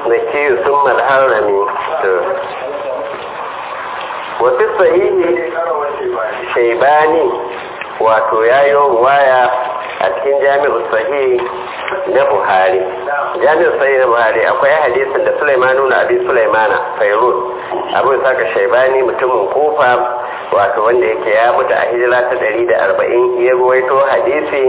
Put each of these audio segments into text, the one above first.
zakiyu sun malharami to wasu sahihi shaibani wato ya yi waya a cikin jami'ar sahihi na buhari jami'ar sahihi na buhari akwai hadisin da sulaimanu na abi sulaimana fairuz abu saka shaibani mutumin kufa wato wanda yake ya mutu a hijira ta 140 ya ruwaito hadisi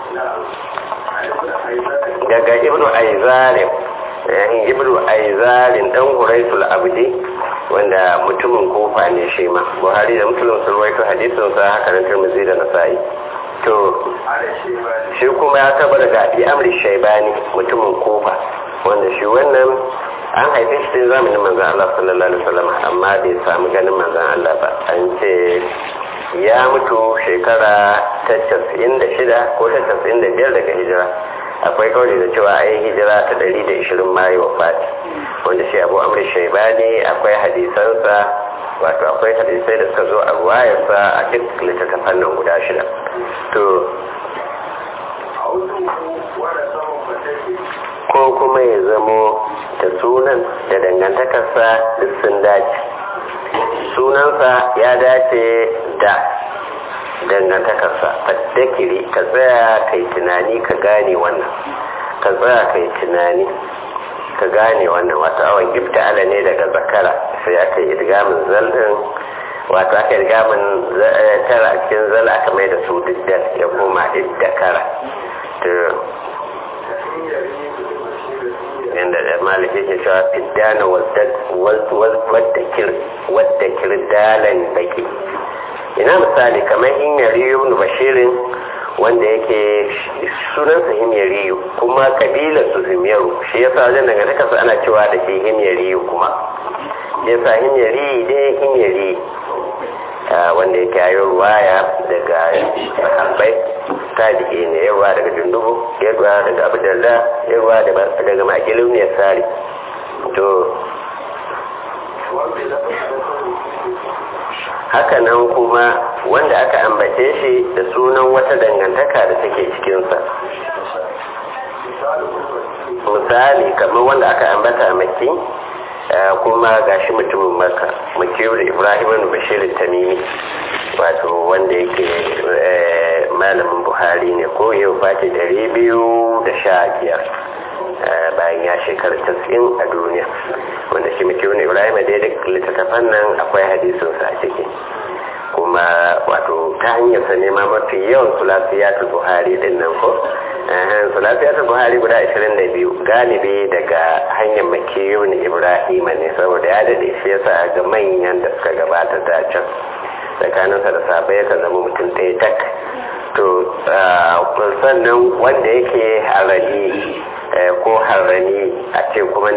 daga ibnu aizarin yayin ibnu aizarin dan huraitul abdi wanda mutumin kofa ne shi ma buhari da mutumin sun rawaito hadisin sa haka nan tirmidhi da nasa'i to shi kuma ya taba daga abi amri shaybani mutumin kofa wanda shi wannan an haife shi tun zamanin manzon Allah sallallahu alaihi wasallam amma bai samu ganin manzon Allah ba an ce ya mutu shekara ta 96 ko ta 95 daga hijira akwai kawai da cewa ai hijira ta 120 mayu wafati wanda shi abu amri shaibani akwai hadisansa wato akwai hadisai da suka zo a ruwayarsa a duk littattafan nan guda shida to ko kuma ya zamo da sunan da dangantakarsa duk sun dace sunansa ya dace da dangantakarsa faddakiri ka tsaya kai tunani ka gane wannan ka tsaya kai tunani ka gane wannan wata awon gifta ala ne daga zakara sai aka yi idgamin zalɗin wato aka yi idgamin tara a cikin zal aka mai da su diddal ya koma iddakara yadda da maliki ke cewa fiddana wadda kirdalan baki ina misali kamar himyariyu ibn bashirin wanda yake sunansa himyariyu kuma kabilar su himyaru shi yasa wajen daga ta kasa ana cewa da shi himyariyu kuma yasa himyari dai himyari wanda yake yayo ruwaya daga sahabbai tabi'i ne yawa daga jundubu yawa daga abu darda yawa daga makilin ne sari to hakanan kuma wanda aka ambace shi da sunan wata dangantaka da take cikinsa misali kamar wanda aka ambata a maki kuma gashi mutumin maka makiyar ibrahim bashir tamimi wato wanda yake malamin buhari ne ko yau fati dari biyu da sha biyar bayan ya shekara tasirin a duniya wanda shi makiyar ibrahim da da littattafan nan akwai hadisinsa a ciki kuma wato ta hanyar sa nema mafi yawan sulafiyatul buhari din nan ko sulafiyatul buhari guda 22 galibi daga hanyar makiyun ibrahim ne saboda ya dade shi yasa ga manyan da suka gabata da can tsakaninsa da sabai yakan zama mutum ɗaya tak to sannan wanda yake harani ko harani a ce kuma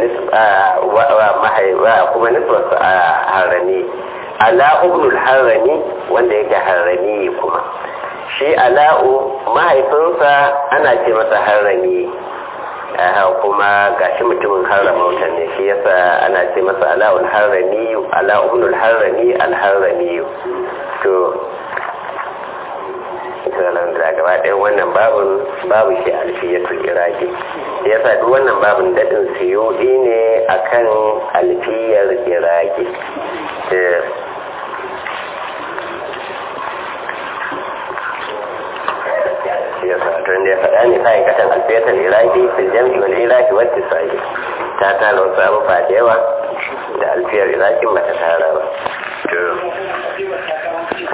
kuma nisbarsa a harani ala ibnul harrani wanda yake harrani kuma shi ala'u mahaifinsa ana ce masa harrani kuma gashi mutumin harrama wutan ne shi yasa ana ce masa ala'ul harrani ala ibnul harrani al-harrani to misalan da gaba ɗaya wannan babin babu shi alfiyatul iraki yasa duk wannan babin daɗin siyudi ne akan alfiyar iraki yasa tun da ya faɗa ne sa'in katan alfiyatar iraki fil jam'i wal iraki wacce sa'i ta tara wasu abubuwa da yawa da alfiyar irakin ba ta tara ba